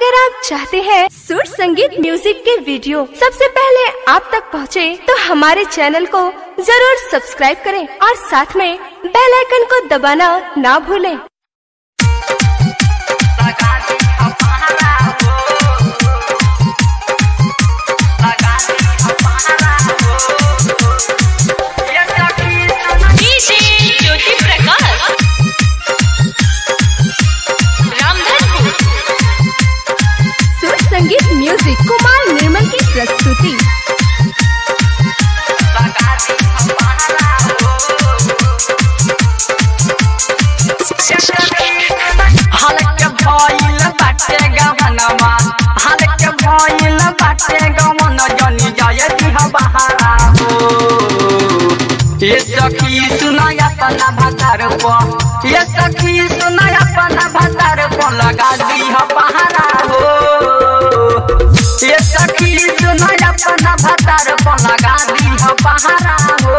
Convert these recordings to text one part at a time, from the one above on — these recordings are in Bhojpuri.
अगर आप चाहते हैं सुर संगीत म्यूजिक के वीडियो सबसे पहले आप तक पहुंचे, तो हमारे चैनल को जरूर सब्सक्राइब करें और साथ में बेल आइकन को दबाना ना भूलें। डीजे ज्योति प्रकाश रामधनपुर सुर संगीत म्यूजिक कुमार निर्मल की प्रस्तुति हलक भइल बाटे गहनमा हलक भइल बाटे गमन जनी जय दिह बहारा हो ये सखी सुनाय अपना भतार प ये सखी सुनाय अपना भतार प लगा दिह बहारा हो ये सखी सुनाय अपना भतार प लगा दिह बहारा हो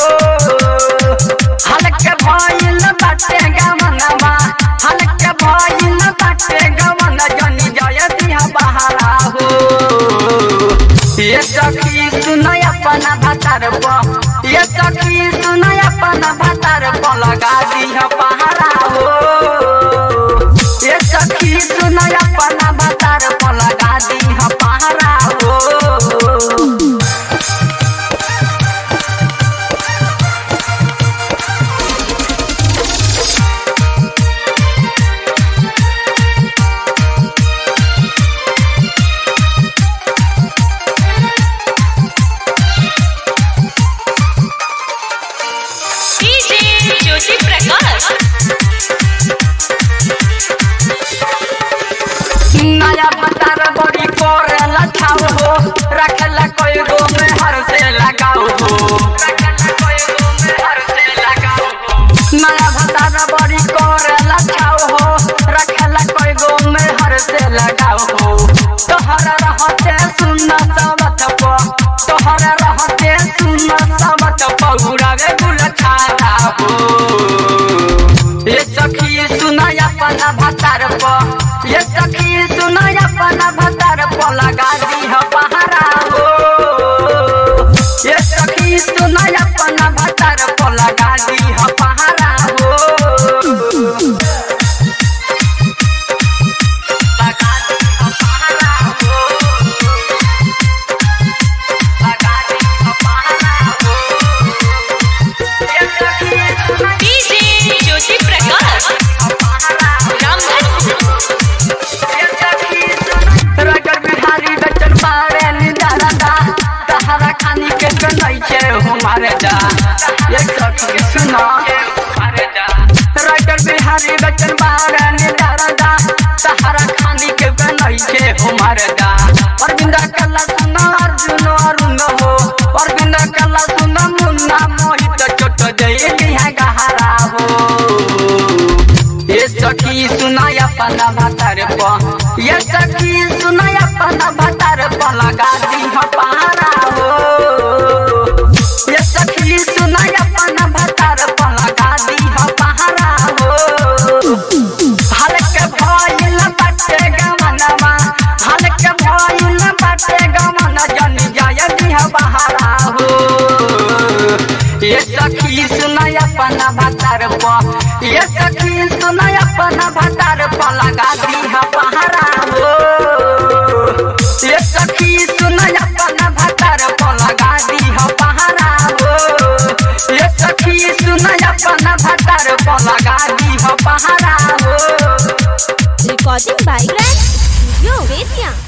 हलक भइल बाटे गमनमा हलक भइल बाटे गमन जनी जय दिह बहारा हो ये सखी सुनय अपना भतार प ये सखी सुनय अपना भतार प लगा दिह पहारा हो ये सखी सुनय अपना भतार प लगा दिह पहारा हो डीजे ज्योति प्रकाश नया भतार बड़ी करे लछाओ हो रखला कोई गो में हर से लगाओ हो नया भतार बड़ी करे लछाओ हो रखला कोई गो में हर से लगाओ हो तोहर रहते सुन सबत प तोहर रहते सुन सबत प उड़ावे गुल छाता हो ये सखी सुनाय अपना भतार प ये सखी सुनाय अपना भतार प लगा दीह पहारा हो ये सखी सुनाय अपना भतार प लगा दीह पहारा हो लगा दीह पहारा हो लगा दीह पहारा हो ये सखी सुनाय डीजे ज्योति प्रकाश रामधनपुर रगर बिहारी बचन पारे निदारदा तहरा खानी के कन्हई छे हमारे जा ये सखी सुना रगर बिहारी बचन पारे निदारदा तहरा खानी के कन्हई छे हमारे जा अरविंदा कल्ला सुना अर्जुन अरुण हो अरविंदा कल्ला सुना मुन्ना मोहित चोट जय लिहा गहरा हो ये सखी सुनाय अपना भतार प ये सखी सुनाय अपना भतार प लगा दीह पहारा हो ये सखी सुनाय अपना भतार प लगा दीह पहारा हो हलक भइल बाटे गमनमा हलक भइल बाटे गमन जनी जय दिह बहारा हो ये सखी सुनाय अपना भतार प ये सखी सुनाय अपना भतार प लगा दीह पहारा हो ये सखी सुनाय अपना भतार प लगा दीह पहारा हो ये सखी सुनाय अपना भतार प लगा दीह पहारा हो recording by grand studio Bettiah